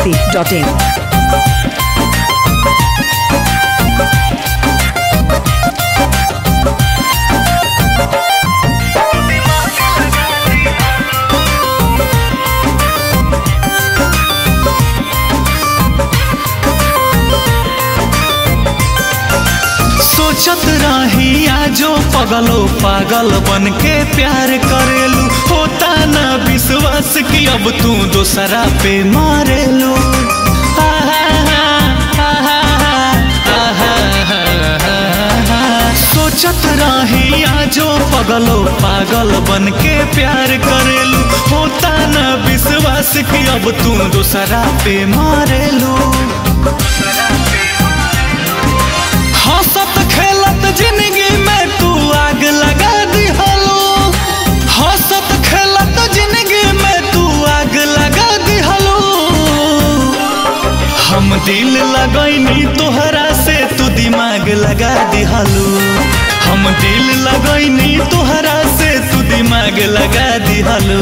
masti.in. सोचत रही आजो पगलो पागल बन के प्यार करेलू होता ना विश्वास कि अब तू दूसरा पे मारेलू आहा, आहा, आहा, आहा। सोचत रही आजो पगलो पागल बन के प्यार करेलू होता ना विश्वास कि अब तू दूसरा पे मारेलू हंसत खेलत जिंदगी में तू आग लगा दिहलो हंसत खेलत जिंदगी में तू आग लगा दिहलो हम दिल लगैनी तोहरा से तू दिमाग लगा दिहलो हम दिल लगैनी तोहरा से तू दिमाग लगा दिहलो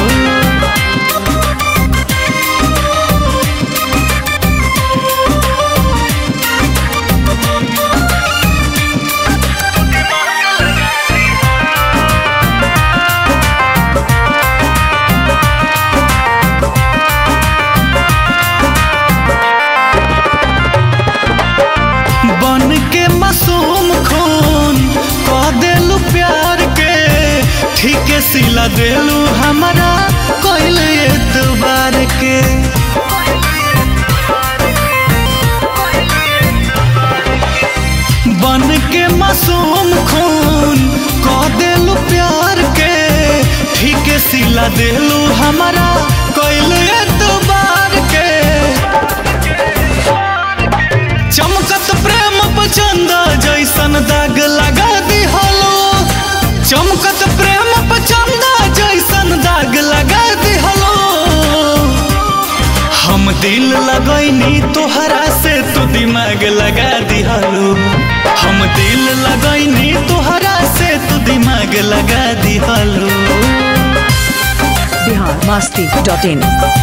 बन के मासूम खून कह देलू प्यार के ठीक सिला देलू हमारा कोइल एतबार के बन के मासूम खून कह देलू प्यार के ठीक सिला देलू हमारा कोइल एतबार के चमकत प्रेम पचंद जैसन दाग लगा दिहलो चमकत प्रेम पचंद जैसन दाग लगा दिहलो हम दिल लगैनी तोहरा से तू दिमाग लगा दिहलो हम दिल लगैनी तोहरा से तू दिमाग लगा दिहलो Bihar masti.in.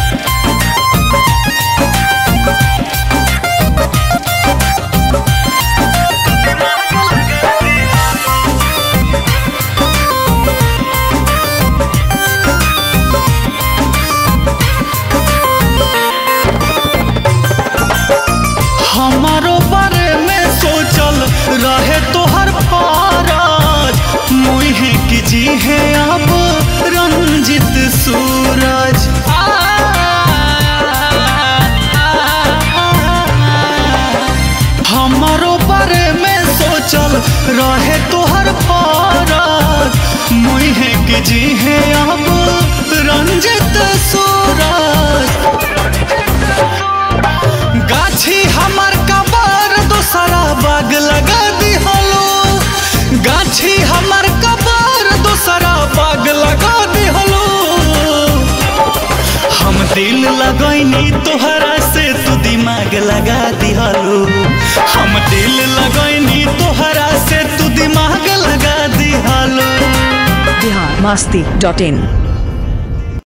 हमारो बारे में सोचल रहे तोहर पारज मुहे की जी है अब रंजित सूरज आ, हमारो बारे में सोचल रहे तोहर पारज मुहे की जी है अब रंजित सूरज गाछी हमर कबर दोसरा बाग लगा दिहलो गाछी हमर कबर दोसरा बाग लगा दिहलो हम दिल लगैनी तोहरा से तू दिमाग लगा दिहलो हम दिल लगैनी तोहरा से तू दिमाग लगा दिहलो Bihar masti.in.